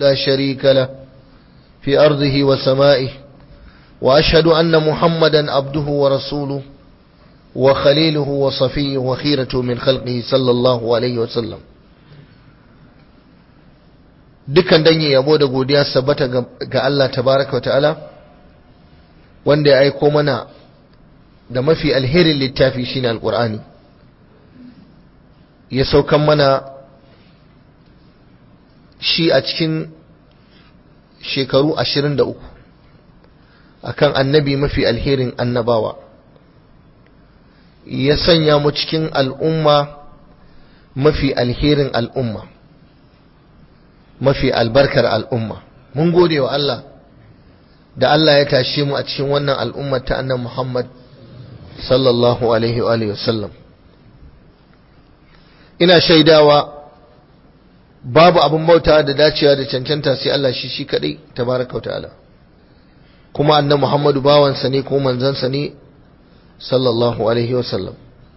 لا شريك له في أرضه وسمائه وأشهد أن محمدا عبده ورسوله وخليله وصفيه وخيرته من خلقه صلى الله عليه وسلم dukkan danyi yabo da godiya sabbata ga Allah tabaraka wa ta'ala wanda ya aiko mana da mafi alherin littafi shine alqur'ani ya saukan mana shi a cikin shekaru 23 akan annabi mafi alherin annabawa ya sanya mu cikin al'umma mafi alherin al'umma mafi albarkar al'umma mun gode wa Allah da Allah ya tashe mu a cikin wannan al'ummar ta annan Muhammad sallallahu alaihi wa sallam ina shaidawa babu abin bauta da dacewa da cancanta sai Allah shi shi kadai tabaraka wa ta'ala kuma annan Muhammadu bawansa ne ko manzansa ne sallallahu alaihi wa sallam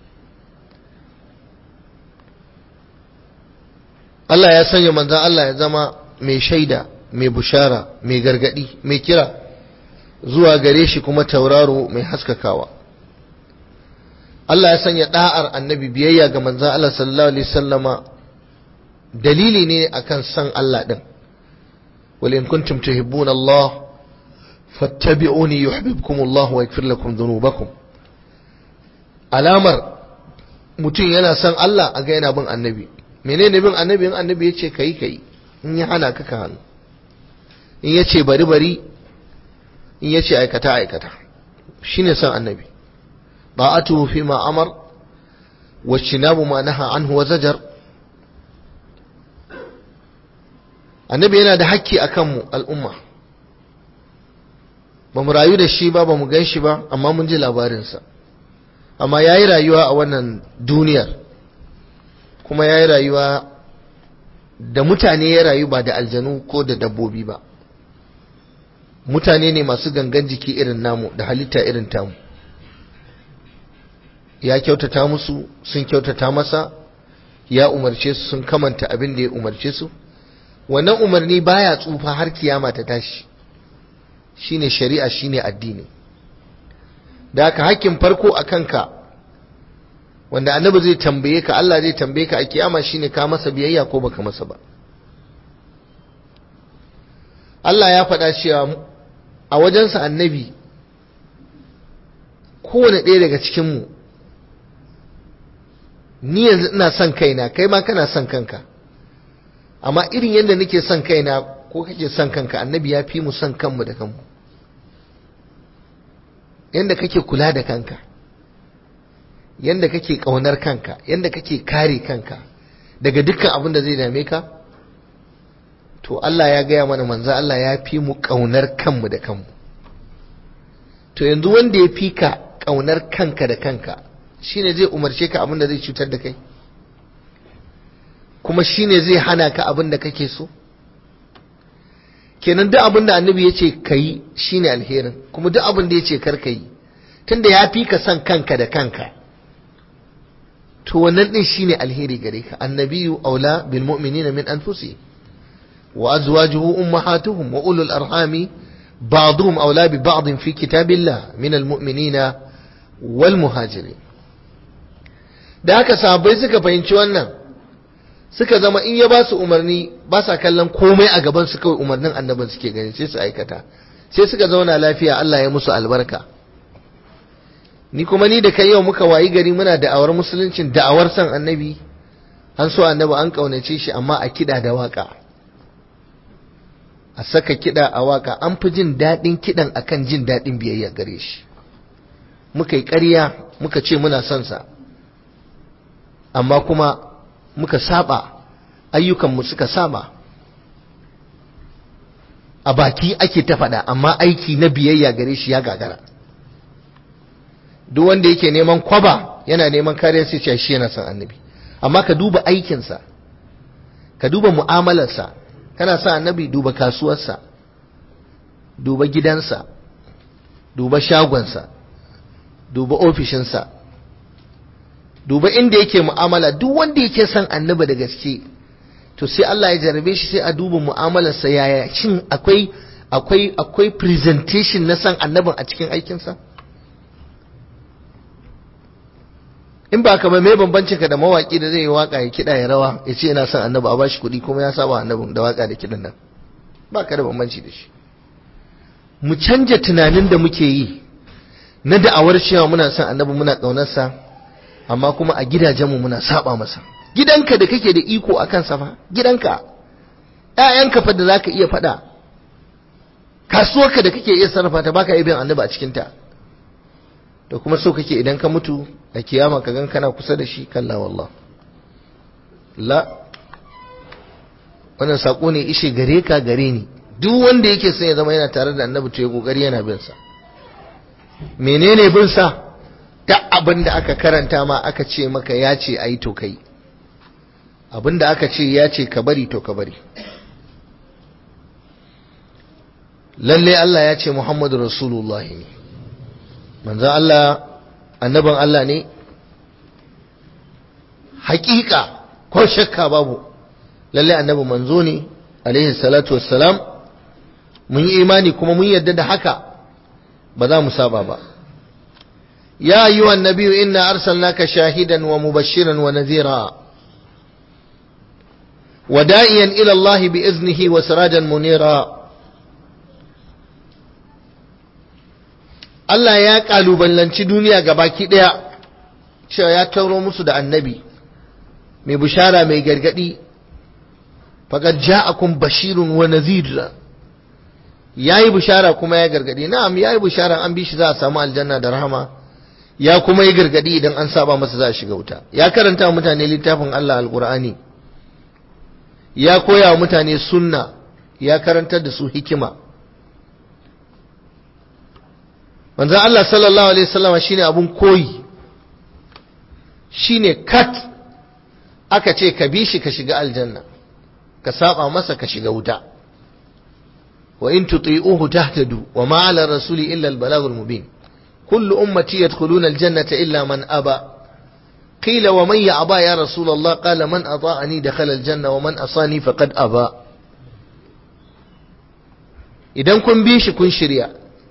Allah ya sanya manzan Allah ya zama mai shaida mai bushara mai gargadi mai kira zuwa gare shi kuma tauraro mai haskakawa Allah ya sanya da'ar annabi biyayya ga manzan Allah sallallahu alaihi sallama dalili ne akan san Allah din wal in kuntum tuhibbuna Allah fattabi'uni yuhibbukum Allah wa yaghfir lakum dhunubakum alamar mutum yana son Allah a ga yana bin annabi menene bin annabi in annabi yace kai kai in ya hana ka ka hannu in yace bari bari in yace aikata aikata shine son annabi ba'atuhu fi ma amar wa shinabu ma naha anhu wa zajar annabi yana da hakki akan mu al'umma ba mu rayu da shi ba ba mu gan shi ba amma mun ji labarinsa amma ya yi rayuwa a wannan duniyar kuma ya yi rayuwa da mutane ya rayu ba da aljanu ko da dabbobi ba mutane ne masu gangan jiki irin namu da halitta irin tamu ya kyautata musu sun kyautata masa ya umarce su sun kamanta abin da ya umarce su wannan umarni baya tsufa har kiyama ta tashi shine shari'a shine addini da haka hakkin farko a kanka wanda annabi zai tambaye ka Allah zai tambaye ka a kiyama shine ka masa biyayya ko baka masa ba Allah ya faɗa cewa a wajensa annabi kowane ɗaya daga cikinmu ni yanzu ina son kaina kai ma kana son kanka amma irin yadda nake son kaina ko kake son kanka annabi ya fi mu son kanmu da kanmu yadda kake kula da kanka yadda kake ƙaunar kanka yadda kake kare kanka daga dukkan abin da zai dame ka to Allah ya gaya mana manzo Allah ya fi mu ƙaunar kanmu da kanmu to yanzu wanda ya fi ka ƙaunar kanka da kanka shine zai umarce ka abin da zai cutar da kai kuma shine zai hana ka abin da kake so kenan duk abin da annabi ya ce ka yi shi ne alherin kuma duk abin da ya ce kar ka yi tunda ya fi ka son kanka da kanka to wannan din shi ne alheri gare ka annabiyu aula bil mu'minina min anfusi wa azwajuhu ummahatuhum wa ulul arhami ba'dhum aula bi ba'd fi kitabillah min al mu'minina wal muhajirin da haka sahabbai suka fahimci wannan suka zama in ya ba su umarni ba sa kallon komai a gaban su kawai umarnin annabin suke gani sai su aikata sai suka zauna lafiya Allah ya musu albarka ni kuma ni da kai yau muka wayi gari muna da'awar musuluncin da'awar san annabi an so annabi an kaunace shi amma a kida da waka a saka kida a waka an fi jin daɗin kidan akan jin daɗin biyayya gare shi muka yi ƙarya muka ce muna son sa amma kuma muka saba ayyukanmu suka saba a baki ake ta faɗa amma aiki na biyayya gare shi ya gagara duk wanda yake neman kwaba yana neman kariya sai ce shi yana son annabi amma ka duba aikinsa ka duba mu'amalarsa kana sa annabi duba kasuwarsa duba gidansa duba shagonsa duba ofishinsa duba inda yake mu'amala duk wanda yake son annabi da gaske to sai Allah ya jarabe shi sai a duba mu'amalarsa yaya shin akwai akwai akwai presentation na san annabin a cikin aikinsa in ba ka ba me bambancin ka da mawaki da zai yi waka ya kida ya rawa ya ce yana son annabi a bashi kuɗi kuma ya saba annabin da waka da kidan nan ba ka da bambanci da shi mu canja tunanin da muke yi na da'awar cewa muna son annabi muna ƙaunarsa amma kuma a gidajenmu muna saba masa gidanka da kake da iko a kansa fa gidanka ƴaƴanka fa da zaka iya faɗa kasuwarka da kake iya sarrafa ta baka iya bin annabi a cikin ta to kuma so kake idan ka mutu a kiyama ka gan kana kusa da shi kalla wallah la wannan sako ne ishe gare ka gare ni duk wanda yake son ya zama yana tare da annabi to ya kokari yana bin sa menene bin sa ta abin da aka karanta ma aka ce maka ya ce ayi to kai abin da aka ce ya ce ka bari to ka bari lalle Allah ya ce Muhammadu Rasulullah ne manzo Allah annabin Allah ne hakika ko shakka babu lalle annabi manzo ne alaihi salatu wassalam mun yi imani kuma mun yadda da haka ba za mu saba ba ya ayyuhan nabiyyu inna arsalnaka shahidan wa mubashiran wa nadhira wa da'iyan ila Allah bi iznihi wa sirajan munira Allah ya kalubalanci duniya gabaki daya cewa ya tauro musu da annabi mai bishara mai gargadi faqad ja'akum bashirun wa nadhir yayi bishara kuma ya gargadi na'am yayi bishara an bi shi za a samu aljanna da rahama ya kuma yi gargadi idan an saba masa za a shiga wuta ya karanta mutane littafin Allah alqur'ani ya koya wa mutane sunna ya karantar da su hikima manzon Allah sallallahu alaihi wasallam shine abun koyi shine kat aka ce ka bi shi ka shiga aljanna ka saba masa ka shiga wuta wa in tuti'uhu tahtadu wa ma 'ala rasuli illa al-balaghul mubin kullu ummati yadkhuluna al-jannata illa man aba قيل ومن يأبى يا رسول الله قال من أطاعني دخل الجنة ومن أصاني فقد أبى idan kun bi shi kun shirya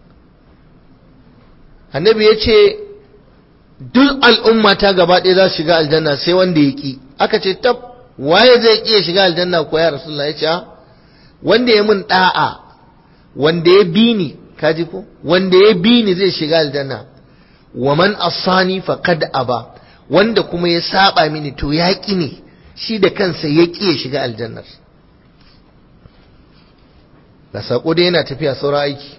annabi ya ce duk al'umma ta gaba ɗaya za su shiga aljanna sai wanda ya ƙi aka ce tab waye zai ƙi shiga aljanna ko ya rasulullah ya ce wanda ya mun ɗa'a wanda ya bi ni kaji ko wanda ya bi ni zai shiga aljanna wa man asani faqad aba wanda kuma ya saba mini to ya ƙi ne shi da kansa ya ƙi ya shiga aljannar da saƙo dai yana tafiya saura aiki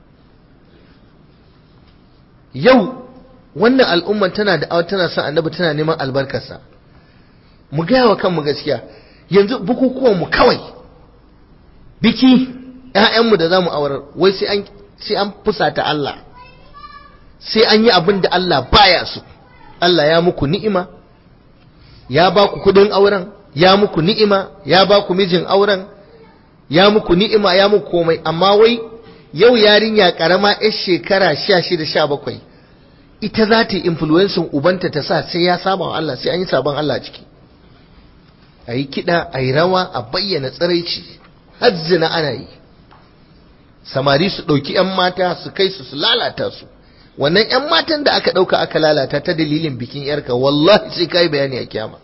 yau wannan al'umman tana da tana son annabi tana neman albarkarsa mu gaya wa kanmu gaskiya yanzu bukukuwanmu kawai biki ‘ya'yanmu da za mu aurar wai sai an fusata Allah sai an yi abin da Allah baya su Allah ya muku ni'ima ya ba ku kudin auren ya muku ni'ima ya ba ku mijin auren ya muku ni'ima ya muku komai amma wai yau yarinya karama yar shekara sha shida sha bakwai ita za ta yi influensin ubanta ta sa sai ya saba wa Allah sai an yi sabon Allah ciki a yi kiɗa a yi rawa a bayyana tsiraici har zina ana yi samari su ɗauki 'yan mata su kai su su lalata su wannan 'yan matan da aka ɗauka aka lalata ta dalilin bikin 'yarka wallahi sai ka yi bayani a kyama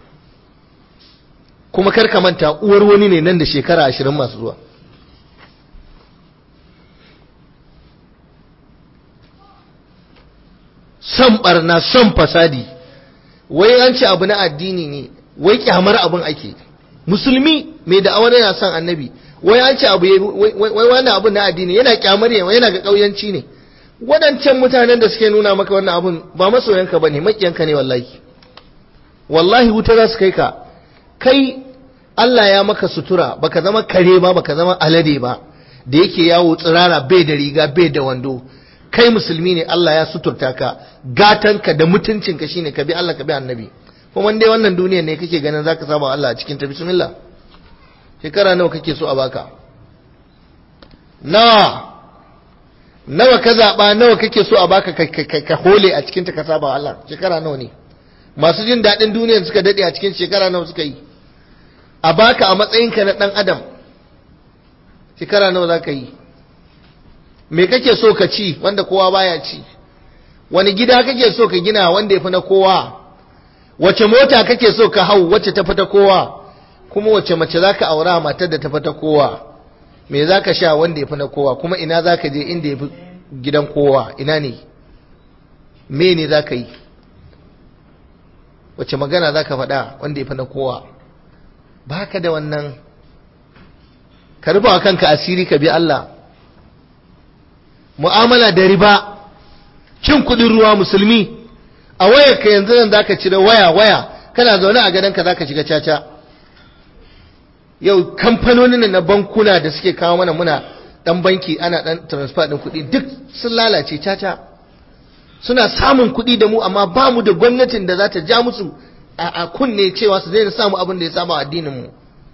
kuma kar ka manta uwar wani ne nan da shekara ashirin masu zuwa son barna son fasadi wai an ce abu na addini ne wai kyamar abin ake musulmi mai da'awar yana son annabi wai an ce abu wai wani abu na addini yana kyamar yawa yana ga ƙauyanci ne waɗancan mutanen da suke nuna maka wannan abun ba masoyanka ba ne maƙiyanka ne wallahi wallahi wuta za su kai ka kai Allah ya maka sutura baka zama kare ba baka zama alade ba da yake yawo tsirara bai da riga bai da wando kai musulmi ne Allah ya suturta ka gatanka da mutuncinka shine ka bi Allah ka bi annabi kuma dai wannan duniya ne kake ganin zaka saba Allah a cikin ta bismillah shekara nawa kake so a baka nawa nawa ka zaba nawa kake so a baka ka hole a cikin ta ka saba Allah shekara nawa ne masu jin daɗin duniya suka daɗe a cikin shekara nawa suka yi a baka a matsayinka na ɗan adam shekara nawa za ka yi me kake so ka ci wanda kowa baya ci wani gida kake so ka gina wanda ya fi na kowa wace mota kake so ka hau wacce ta fi ta kowa kuma wace mace za ka aura matar da ta fi ta kowa me za ka sha wanda ya fi na kowa kuma ina za ka je inda ya fi gidan kowa ina ne me ne za ka yi wace magana za ka faɗa wanda ya fi na kowa ba ka da wannan ka rufa wa kanka asiri ka bi Allah mu'amala da riba cin kudin ruwa musulmi a wayar ka yanzu nan zaka cire waya waya kana zaune a gadonka zaka shiga caca yau kamfanonin na bankuna da suke kawo mana muna dan banki ana dan transfer din kuɗi duk sun lalace caca suna samun kuɗi da mu amma ba mu da gwamnatin da za ta ja musu a kunne cewa su daina samu abin da ya saba addinin mu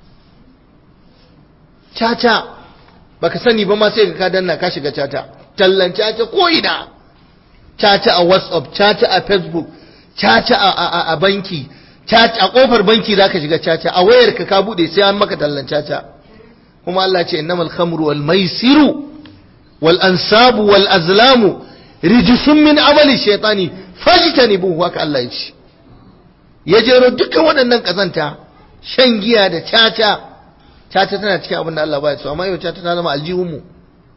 caca baka sani ba ma sai ka danna ka shiga caca tallan caca ko ina caca a whatsapp caca a facebook caca a, banki caca a kofar banki zaka shiga caca a wayar ka ka bude sai an maka tallan caca kuma Allah ce innamal khamru wal maisiru wal ansabu wal azlamu rijsun min amali shaytani fajtanibuhu haka Allah ya ce ya jero dukkan waɗannan kazanta shan giya da caca caca tana cikin abin da Allah baya so amma yau caca ta zama aljihunmu mu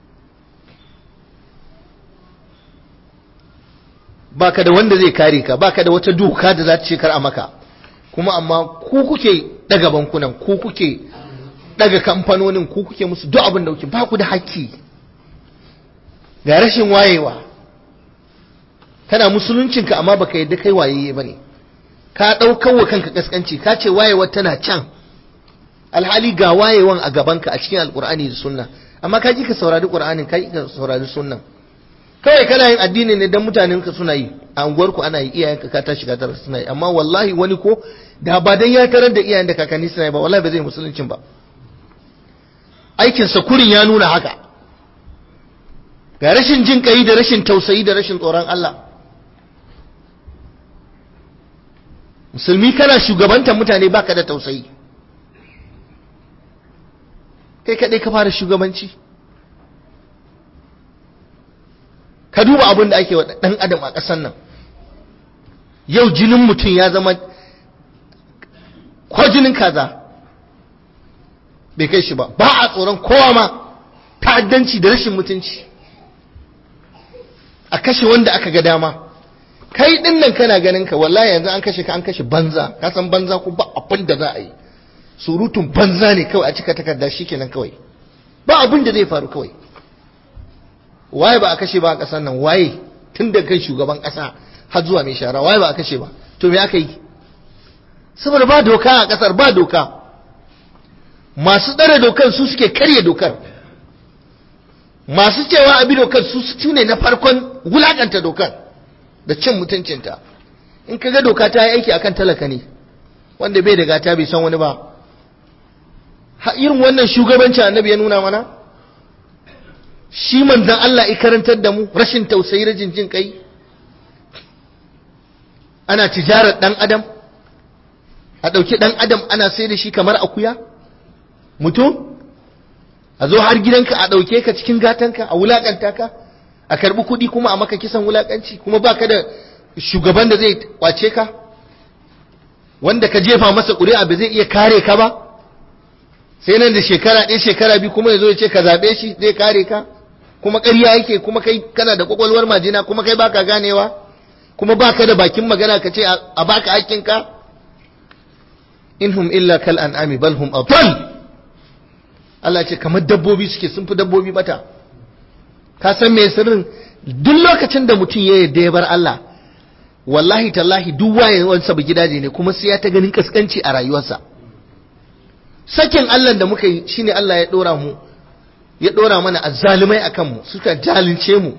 baka da wanda zai kare ka baka da wata doka da za ta ce kar a maka kuma amma ku kuke daga bankunan ku kuke daga kamfanonin ku kuke musu duk abin da kuke ba ku da haƙƙi ga rashin wayewa kana musuluncinka amma baka yadda kai waye ba ne ka ɗaukar wa kanka kaskanci ka ce wayewar tana can alhali ga wayewan a gabanka a cikin alkur'ani da sunna amma ka ji ka saurari qur'anin ka ji ka saurari sunnan kawai kana yin addini ne dan mutanen ka suna yi a unguwarku ana yi iyayenka ka tashi ka tarar suna yi amma wallahi wani ko da ba dan ya tarar da iyayen da kakanni suna yi ba wallahi ba zai musuluncin ba aikin sa kurin ya nuna haka ga rashin jin kai da rashin tausayi da rashin tsoron Allah musulmi kana shugabantar mutane baka da tausayi kai kadai ka fara shugabanci ka duba abin da ake wa ɗan adam a ƙasar nan yau jinin mutum ya zama ko jinin kaza bai kai shi ba ba a tsoron kowa ma ta'addanci da rashin mutunci a kashe wanda aka ga dama kai ɗin nan kana ganin ka wallahi yanzu an kashe ka an kashe banza ka san banza ko ba abin da za a yi surutun banza ne kawai a cika takarda shikenan kawai ba abin da zai faru kawai waye ba a kashe ba a ƙasar nan waye tun da kan shugaban ƙasa har zuwa mai shara waye ba a kashe ba to me aka yi saboda ba doka a ƙasar ba doka masu tsare dokar su suke karya dokar masu cewa abi dokar su su ne na farkon wulakanta dokar da cin mutuncinta in ka ga doka ta yi aiki akan talaka ne wanda bai da gata bai san wani ba irin wannan shugabanci annabi ya nuna mana shi manzan Allah ya karantar da mu rashin tausayi rajin jin kai ana tijarar dan adam a ɗauki dan adam ana sai da shi kamar akuya mutum a zo har gidanka a ɗauke ka cikin gatanka a wulaƙanta ka a karɓi kuɗi kuma a maka kisan wulaƙanci kuma baka da shugaban da zai kwace ka wanda ka jefa masa ƙuri'a ba zai iya kare ka ba sai nan da shekara ɗaya shekara biyu kuma ya zo ya ce ka zaɓe shi zai kare ka kuma ƙarya yake kuma kai kana da ƙwaƙwalwar majina kuma kai baka ganewa kuma baka da bakin magana ka ce a baka hakkinka inhum illa kal an'ami bal hum adall Allah ce kamar dabbobi suke sun fi dabbobi bata ka san me sirrin duk lokacin da mutum ya yarda ya bar Allah wallahi tallahi duk wayewansa ba gidaje ne kuma sai ya ta ganin kaskanci a rayuwarsa sakin Allah da muka yi shine Allah ya dora mu ya dora mana azzalumai akan mu suka jalince mu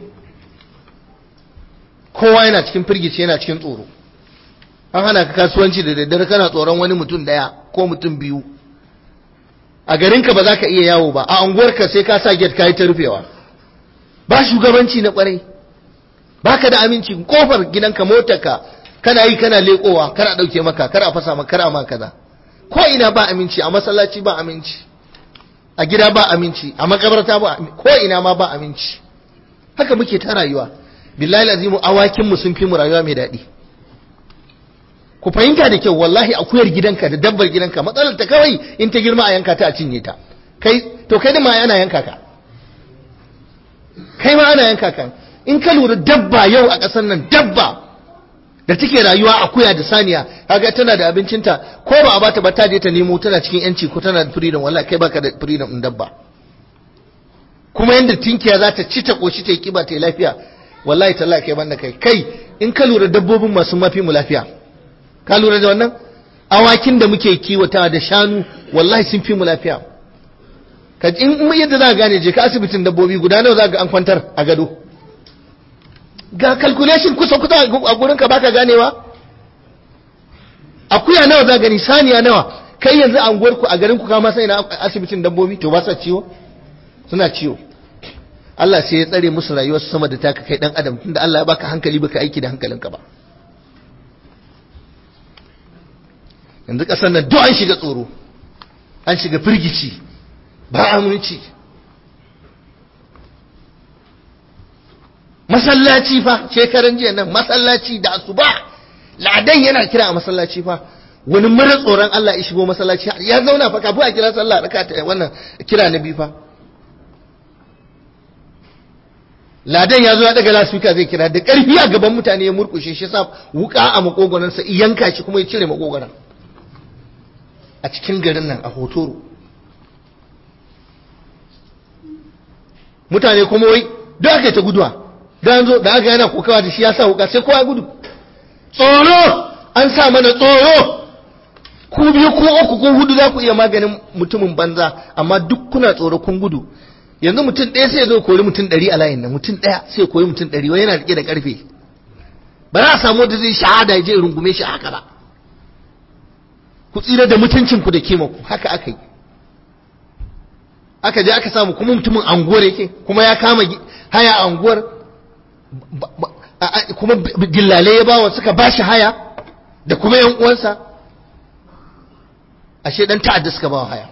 kowa yana cikin firgici yana cikin tsoro an hana ka kasuwanci da daddare kana tsoron wani mutum daya ko mutum biyu a garinka ba za ka iya yawo ba a unguwarka sai ka sa get ka yi ta rufewa ba shugabanci na kwarai baka da aminci kofar gidanka motarka kana yi kana lekowa kana dauke maka kar a fasa maka kar a maka kaza ko ina ba aminci a masallaci ba aminci a gida ba aminci a makabarta ba ko ina ma ba aminci haka muke ta rayuwa billahi azimu awakin mu sun fi mu rayuwa mai daɗi ku fahimta da kyau wallahi akuyar gidanka da dabbar gidanka matsalar ta kawai in ta girma a yanka ta a cinye ta kai to kai da ma ana yanka ka kai ma ana yanka ka in ka lura dabba yau a ƙasar nan dabba da take rayuwa akuya da saniya kaga tana da abincinta ko ba a bata ba ta je ta nemo tana cikin yanci ko tana da freedom wallahi kai baka da freedom din dabba kuma yanda tinkiya za ta ci ta koshi ta yi kiba ta yi lafiya wallahi tallahi kai banda kai kai in ka lura dabbobin masu mafi mu lafiya ka lura da wannan awakin da muke kiwata da shanu wallahi sun fi mu lafiya ka in yadda za ka gane je ka asibitin dabbobi guda nawa za ka an kwantar a gado ga calculation kusa kusa a gurin ka baka ganewa akuya nawa za gani saniya nawa kai yanzu a unguwar ku a garin ku kama sai na asibitin dabbobi to ba sa ciwo suna ciwo Allah sai ya tsare musu rayuwar sama da taka kai dan adam tunda Allah ya baka hankali baka aiki da hankalinka ba yanzu kasar nan duk an shiga tsoro an shiga firgici ba aminci masallaci fa shekaran jiya nan masallaci da asuba ladan yana kira a masallaci fa wani mara tsoron Allah ya shigo masallaci ya zauna fa kafin a kira sallah raka ta wannan kira na biyu fa ladan ya zo ya daga lasfika zai kira da karfi a gaban mutane ya murkushe shi sa wuka a makogonansa yanka shi kuma ya cire makogonan a cikin garin nan a hotoro mutane kuma wai duk aka ta guduwa dan zo da aka yana kokawa da shi ya sa wuka sai kowa gudu tsoro an sa mana tsoro ku biyu ko uku ko hudu za ku iya maganin mutumin banza amma duk kuna tsoro kun gudu yanzu mutum ɗaya sai ya zo kori mutum ɗari a layin nan mutum ɗaya sai ya kori mutum ɗari wai yana riƙe da ƙarfe ba za a samu wanda zai shahada ya je rungume shi haka ba ku tsira da mutuncinku da kimanku haka aka yi aka je aka samu kuma mutumin anguwar yake kuma ya kama haya anguwar kuma dillale ya bawa suka ba shi haya da kuma yan uwansa ashe dan ta'adda suka bawa haya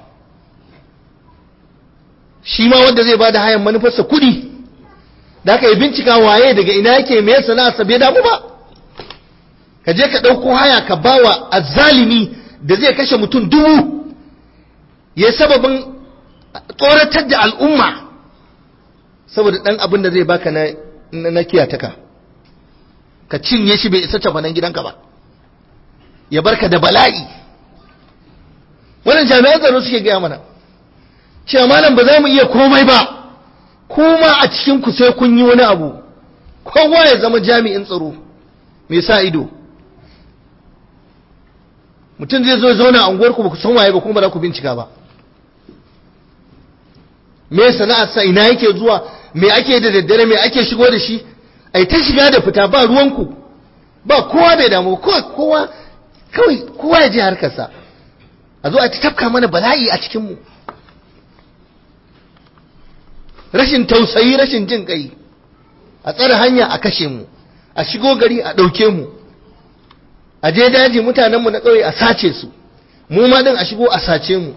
shi ma wanda zai bada hayan manufarsa kudi da aka yi bincika waye daga ina yake me sana'arsa bai damu ba ka je ka ɗauko haya ka bawa azzalimi da zai kashe mutum dubu ya sababin tsoratar da al'umma saboda ɗan abin da zai baka na, na kiyataka ka cinye shi bai isa cafanan gidanka ba ya barka da bala'i wannan jami'an tsaro suke gaya mana cewa malam ba za mu iya komai ba kuma a cikinku sai kun yi wani abu kowa ya zama jami'in tsaro mai sa ido mutum zai zo zauna a unguwarku ba ku san waye ba kuma ba za ku bincika ba me sana'ar sa ina yake zuwa me ake da daddare me ake shigo da shi ai ta shiga da fita ba ruwanku ba kowa bai damu kowa kowa kawai kowa ya je harkarsa a zo a ta tafka mana bala'i a cikin mu rashin tausayi rashin jin kai a tsare hanya a kashe mu a shigo gari a ɗauke mu a je daji mutanenmu na ƙauye a sace su mu ma din a shigo a sace mu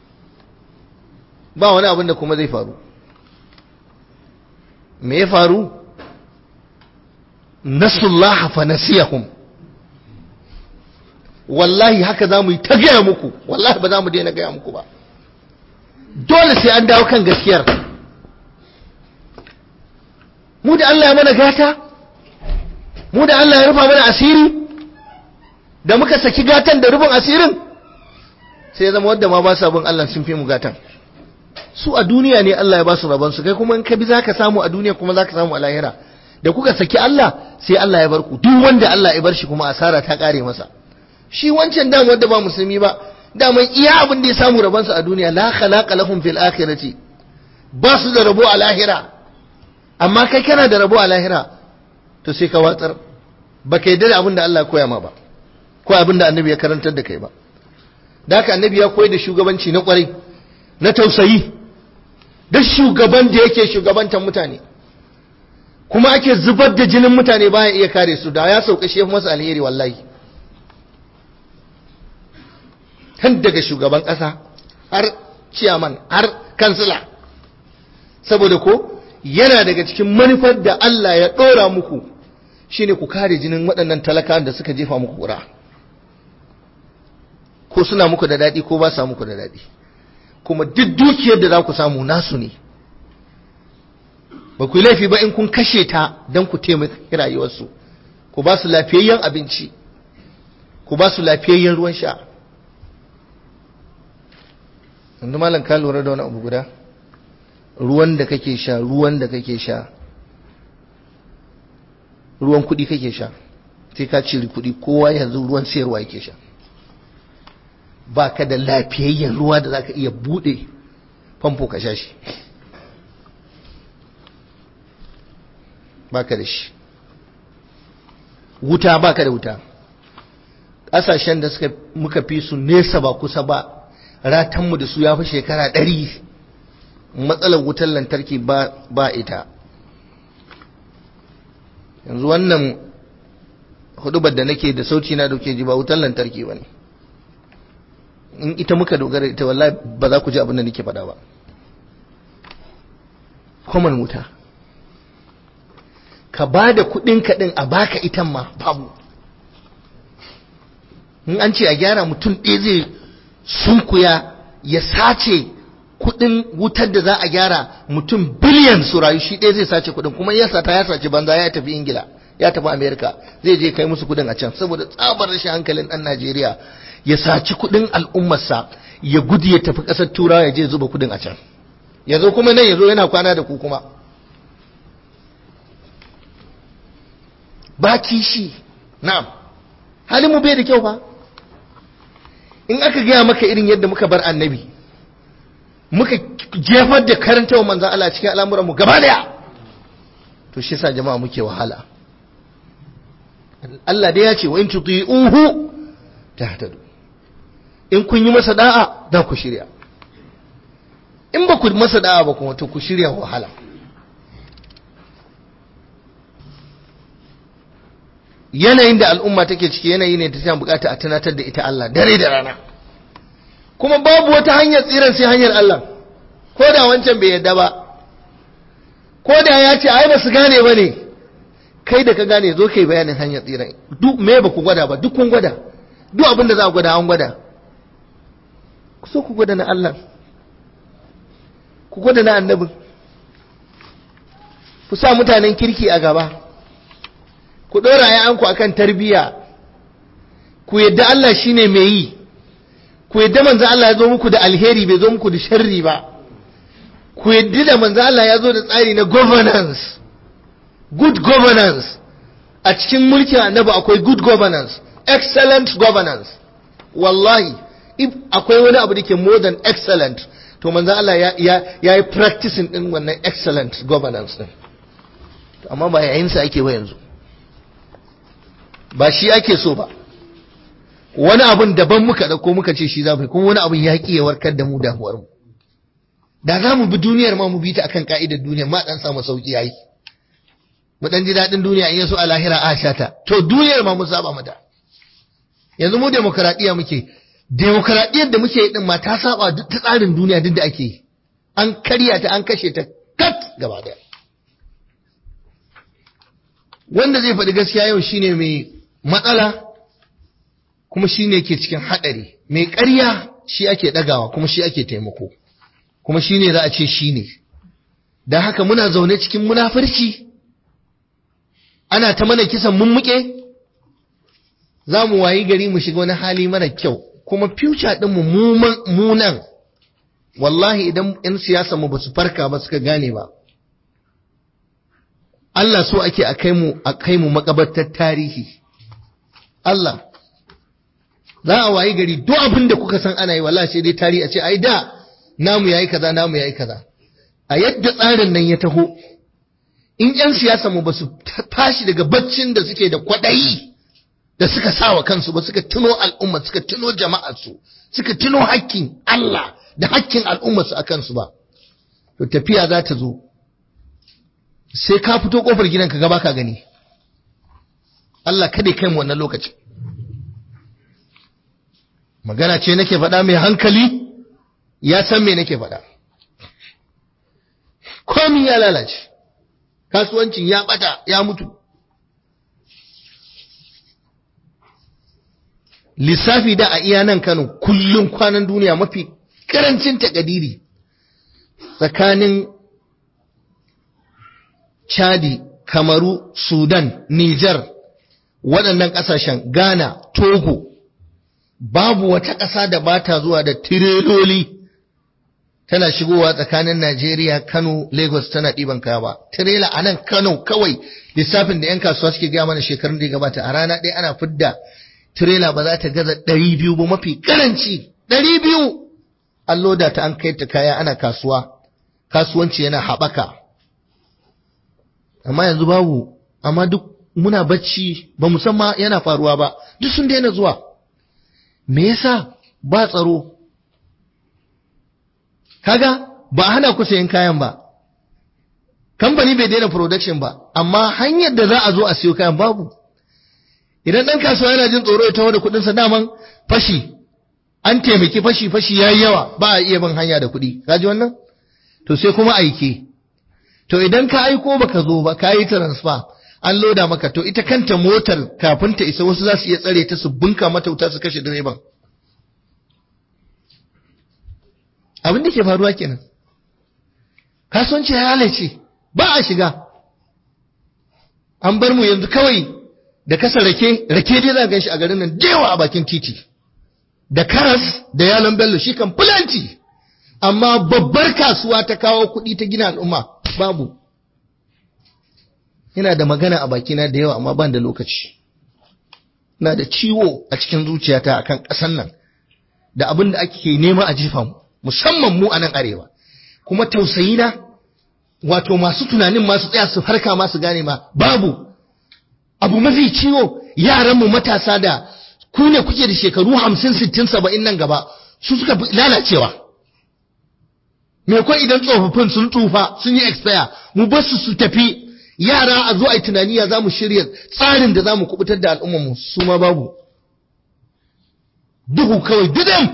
ba wani abin da kuma zai faru me ya faru nasullaha fa nasiyahum wallahi haka za mu yi ta gaya muku wallahi ba za mu daina gaya muku ba dole sai an dawo kan gaskiyar mu da Allah ya mana gata mu da Allah ya rufa mana asiri da muka saki gatan da rufin asirin sai ya zama wadda ma ba sa bin Allah sun fi mu gatan su a duniya ne Allah ya ba su rabonsu kai kuma in ka bi za ka samu a duniya kuma za ka samu a lahira da kuka saki Allah sai Allah ya bar ku duk wanda Allah ya bar shi kuma asara ta kare masa shi wancan dama wanda ba musulmi ba daman iya abin da ya samu rabonsa a duniya la khalaqa lahum fil akhirati ba su da rabo a lahira amma kai kana da rabo a lahira to sai ka watsar ba ka yarda da abin da Allah ya koya ma ba ko abin da annabi ya karantar da kai ba da haka annabi ya koyar da shugabanci na kwarai na tausayi da shugaban da yake shugabantar mutane kuma ake zubar da jinin mutane baya iya kare su da ya sauka shi masa alheri wallahi tun daga shugaban ƙasa har ciyaman har kansila saboda ko yana daga cikin manufar da Allah ya ɗora muku shine ku kare jinin waɗannan talakawan da suka jefa muku ƙura ko suna muku da daɗi ko ba sa muku da daɗi kuma duk dukiyar da za ku samu nasu ne ba ku yi laifi ba in kun kashe ta don ku taimaki rayuwarsu ku ba su lafiyayyen abinci ku ba su lafiyayyen ruwan sha yanzu malam ka lura da wani abu guda ruwan da kake sha ruwan da kake sha ruwan kuɗi kake sha sai ka ciri kuɗi kowa yanzu ruwan sayarwa yake sha ba ka da lafiyayyen ruwa da za ka iya buɗe famfo ka sha shi ba ka da shi wuta ba ka da wuta ƙasashen da suka muka fi su nesa ba kusa ba ratanmu da su ya fi shekara ɗari matsalar wutar lantarki ba ita yanzu wannan hudubar da nake da sauci na dauke ji ba wutar lantarki ba ne in ita muka dogara ita wallahi ba za ku ji abin da nake faɗa ba common wuta ka ba da kuɗin kaɗin a baka itan ma babu in an ce a gyara mutum ɗaya zai sunkuya ya sace kuɗin wutar da za a gyara mutum biliyan su rayu shi ɗaya zai sace kuɗin kuma ya sata ya sace banza ya tafi ingila ya tafi amerika zai je kai musu kuɗin a can saboda tsabar rashin hankalin ɗan najeriya ya saci kuɗin al'ummarsa ya gudu ya tafi ƙasar turawa ya je zuba kuɗin a can ya zo kuma nan ya zo yana kwana da ku kuma ba kishi na'am halin mu bai da kyau ba in aka gaya maka irin yadda muka bar annabi muka jefar da karanta wa manzan Allah cikin al'amuran mu gaba daya to shi yasa jama'a muke wahala Allah dai ya ce wa in tuti'uhu tahtadu in kun yi masa da'a za ku shirya in ba ku masa da'a ba kuma to ku shirya wahala yanayin da al'umma take ciki yanayi ne ta ta bukata a tunatar da ita Allah dare da rana kuma babu wata hanyar tsiran sai hanyar Allah ko da wancan bai yadda ba ko da ya ce ai ba su gane ba ne kai da ka gane zo kai bayanin hanyar tsiran duk me ba ku gwada ba duk kun gwada duk abin da za a gwada an gwada ku so ku gwada na Allah ku gwada na annabin ku sa mutanen kirki a gaba ku ɗora ‘ya'yanku a kan tarbiyya ku yadda Allah shi ne mai yi ku yadda manzan Allah ya zo muku da alheri bai zo muku da sharri ba ku yadda da manzan Allah ya zo da tsari na governance good governance a cikin mulkin annabi akwai good governance excellent governance wallahi if akwai wani abu da ke more than excellent to manzan Allah ya yi practicing din wannan excellent governance din amma ba yayinsa ake ba yanzu ba shi ake so ba wani abun daban muka dauko muka ce shi za mu kuma wani abun ya ƙi ya warkar da mu damuwar mu da za mu bi duniyar ma mu bi ta akan ka'idar duniya ma dan samu sauki yayi mu dan ji dadin duniya in yaso a lahira a shata to duniyar ma mu saba mata yanzu mu demokradiya muke demokradiyyar da muke yi din ma ta saba duk ta tsarin duniya duk da ake yi an karya ta an kashe ta kat gaba daya wanda zai faɗi gaskiya yau shine mai matsala kuma shi ne ke cikin haɗari mai ƙarya shi ake ɗagawa kuma shi ake taimako kuma shi ne za a ce shi ne don haka muna zaune cikin munafurci ana ta mana kisan mummuke za mu wayi gari mu shiga wani hali mara kyau kuma future ɗinmu munan wallahi idan 'yan siyasa mu ba su farka ba suka gane ba Allah so ake a kai mu a kai mu makabartar tarihi Allah za a wayi gari duk abin da kuka san ana yi wallahi sai dai tarihi a ce ai da namu yayi kaza namu yayi kaza a yadda tsarin nan ya taho in yan siyasa mu basu tashi daga baccin da suke da kwadayi da suka sawa kansu ba suka tuno al'umma suka tuno jama'ar su suka tuno hakkin Allah da hakkin al'ummar su akan su ba to tafiya za ta zo sai ka fito kofar gidanka gaba ka gani Allah kada kai mu wannan lokacin magana ce nake faɗa mai hankali ya san me nake faɗa komi ya lalace kasuwancin ya ɓata ya mutu lissafi da a iya nan Kano kullum kwanan duniya mafi karancin takadiri tsakanin Chadi, Kamaru, Sudan, Niger, waɗannan ƙasashen Ghana, Togo, babu wata ƙasa da ba ta zuwa da tireloli tana shigowa tsakanin Najeriya, Kano, Lagos tana ɗiban kaya ba. Tirela a nan Kano kawai lissafin da 'yan kasuwa suke gaya mana shekarun da ya gabata a rana ɗaya ana fidda tirela ba za ta gaza ɗari biyu ba mafi karanci ɗari biyu an loda ta an kai ta kaya ana kasuwa kasuwanci yana haɓaka amma yanzu babu amma duk muna bacci ba musamman yana faruwa ba duk sun daina zuwa me yasa ba tsaro kaga ba hana ku sayan kayan ba kamfani bai daina production ba amma hanyar da za a zo a siyo kayan babu idan ɗan kasuwa yana jin tsoro ya taho da kuɗinsa daman fashi an taimaki fashi fashi ya yi yawa ba a iya bin hanya da kuɗi kaji wannan to sai kuma aike to idan ka aiko baka zo ba ka yi transfer an loda maka to ita kanta motar kafin ta isa wasu za su iya tsare ta su bunka mata wuta su kashe direban abin da ke faruwa kenan kasuwanci ya lalace ba a shiga an bar mu yanzu kawai da kasa rake rake dai za shi a garin nan dewa a bakin titi da karas da yalon bello shi kan fulanci amma babbar kasuwa ta kawo kuɗi ta gina al'umma babu ina da magana a bakina da yawa amma ban da lokaci ina da ciwo a cikin zuciyata akan ƙasan nan da abin da ake nema a jefa mu musamman mu a nan arewa kuma tausayina wato masu tunanin masu tsaya su farka masu gane ma babu abu mafi ciwo yaranmu matasa da ku ne kuke da shekaru hamsin sittin saba'in nan gaba su suka lalacewa me ko idan tsofaffin sun tsufa sun yi expire mu bar su su tafi yara a zo a yi tunani ya za mu shirya tsarin da za mu kubutar da al'ummarmu su ma babu duhu kawai dudam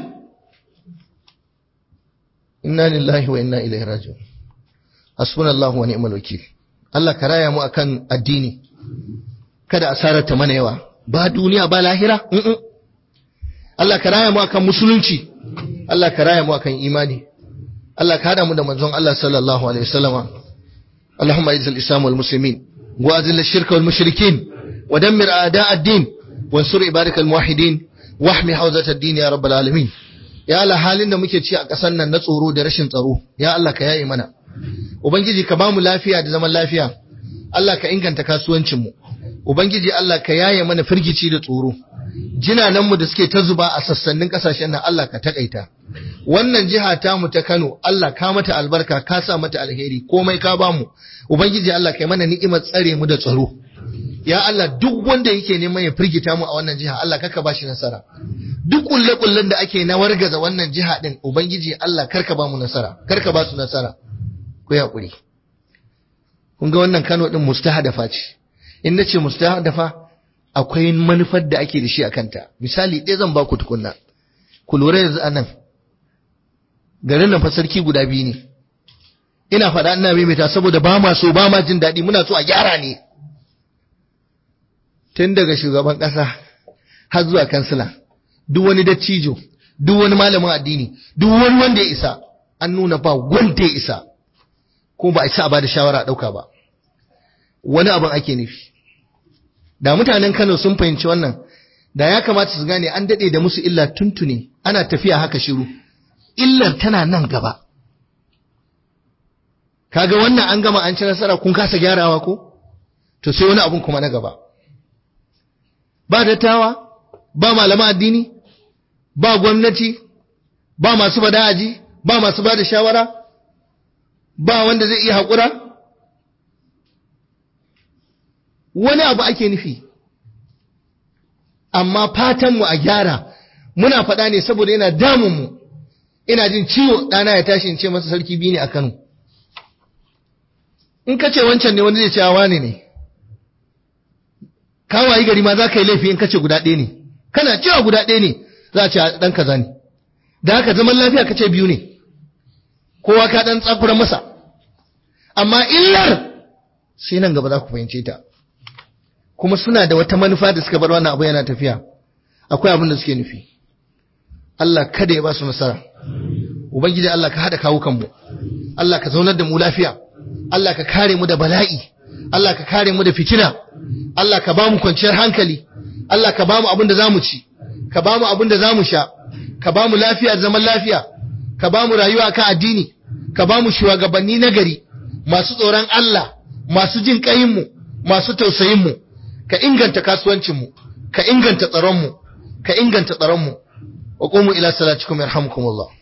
inna lillahi wa inna ilaihi raji'un hasbunallahu wa ni'mal wakil Allah ka raya mu akan addini kada asarar ta mana yawa ba duniya ba lahira Allah ka raya mu akan musulunci Allah ka raya mu akan imani Allah ka hada mu da manzon Allah sallallahu alaihi wasallama اللهم اعز الاسلام والمسلمين واذل الشرك والمشركين ودمر اعداء الدين وانصر عبادك الموحدين واحمي حوزة الدين يا رب العالمين ya Allah halin da muke ci a ƙasar nan na tsoro da rashin tsaro ya Allah ka yaye mana ubangiji ka bamu lafiya da zaman lafiya Allah ka inganta kasuwancin mu ubangiji Allah ka yaye mana firgici da tsoro jinanan mu da suke ta zuba a sassanin kasashen nan Allah ka takaita wannan jiha ta mu ta Kano Allah ka mata albarka ka sa mata alheri komai ka bamu ubangiji Allah ka yi mana ni'imar tsare mu da tsaro ya Allah duk wanda yake neman ya firgita mu a wannan jiha Allah kaka bashi nasara duk kulle kullen da ake na wargaza wannan jiha din ubangiji Allah karka ba mu nasara karka ba su nasara ku hakuri kun ga wannan Kano din mustahadafa ce in nace mustahadafa akwai manufar da ake da shi a kanta misali ɗaya zan ba ku tukunna ku lura yanzu anan garin nan fa sarki guda biyu ne ina faɗa ina maimaita saboda ba ma so ba ma jin daɗi muna so a gyara ne tun daga shugaban ƙasa har zuwa kansila duk wani dattijo duk wani malamin addini duk wani wanda ya isa an nuna ba wanda ya isa ko ba a isa a bada shawara a ɗauka ba wani abin ake nufi da mutanen Kano sun fahimci wannan da ya kamata su gane an daɗe da musu illa tuntuni ana tafiya haka shiru illar tana nan gaba kaga wannan an gama an ci nasara kun kasa gyarawa ko to sai wani abun kuma na gaba ba dattawa ba malaman addini ba gwamnati ba masu bada'aji ba masu ba da shawara ba wanda zai iya haƙura wani abu ake nufi amma fatanmu a gyara muna faɗa ne saboda yana damunmu ina jin ciwo ɗana ya tashi in ce masa sarki biyu ne a Kano in ka ce wancan ne wani zai ce wane ne kawaye gari ma za ka yi laifi in ka ce guda ɗaya ne kana cewa guda ɗaya ne za a ce dan kaza ne da haka zaman lafiya kace biyu ne kowa ka dan tsakura masa amma illar sai nan gaba za ku fahimce ta kuma suna da wata manufa da suka bar wannan abu yana tafiya akwai abin da suke nufi Allah kada ya ba su nasara ubangiji Allah ka hada kawo kanmu Allah ka zaunar da mu lafiya Allah ka kare mu da bala'i Allah ka kare mu da fitina Allah ka ba mu kwanciyar hankali Allah ka ba mu abin da za mu ci ka ba mu abin da za mu sha ka ba mu lafiya da zaman lafiya ka ba mu rayuwa kan addini ka ba mu shugabanni na gari masu tsoron Allah masu jin mu masu tausayin mu ka inganta kasuwancin mu ka inganta tsaron mu ka inganta tsaron mu wa qumu ila salatikum yarhamukumullah